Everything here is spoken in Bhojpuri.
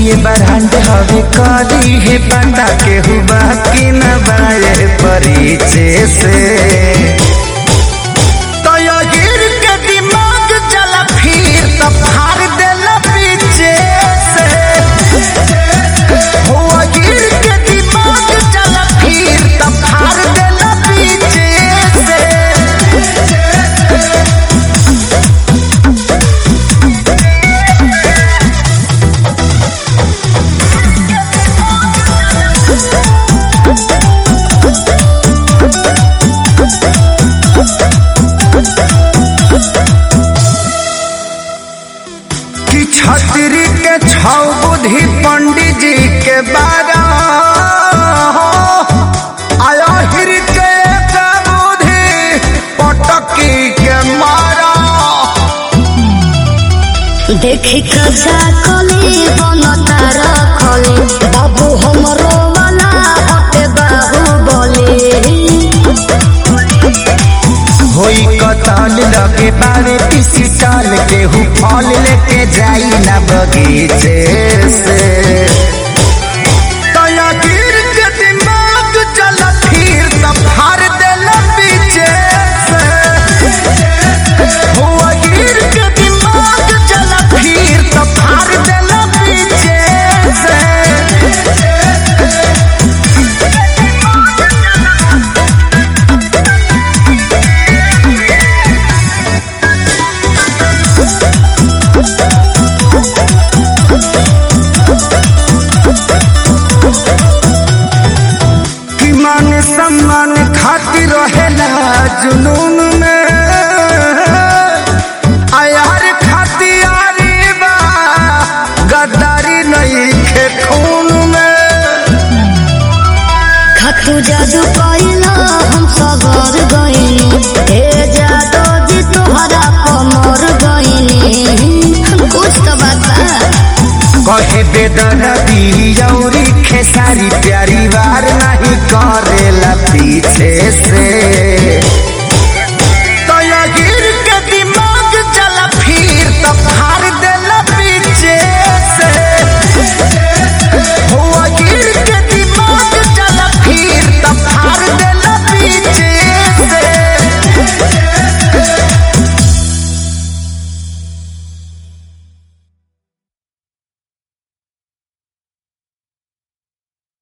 ये बरहंड हवे करी है पता के हुआ कि न बाए परिचय से तो यो गिर के दिमाग चला फिर तो फाड़ देला पीछे से हो गिर के दिमाग चला फिर तो फाड़ देला पीछे से कि छतरी के छौ बुद्धि पंडित जी के बारा आया हिर के एक बुद्धि पटकी के मारा देखी कजा कली बनता रखली बाबू हमरो वाला हटे बाबू बोली होई कतल लगे बारे पिसी टाल के हु फल लेके जाई ना बगीचे से तया गिर के दिमाग चल फिर त फाड़ देला पीछे से हुआ गिर के दिमाग चल फिर त फाड़ देला पीछे से कि मान सम्मान खातिर रहेला जुनून में आयार खातियारी बा गद्दारी नहीं खे खून में खतु जादू कइला हम सबर गइनी हे जादू जी तोहरा कमर गइनी कुछ तो बात बा कहे बेदरदी औरी खेसारी प्यारी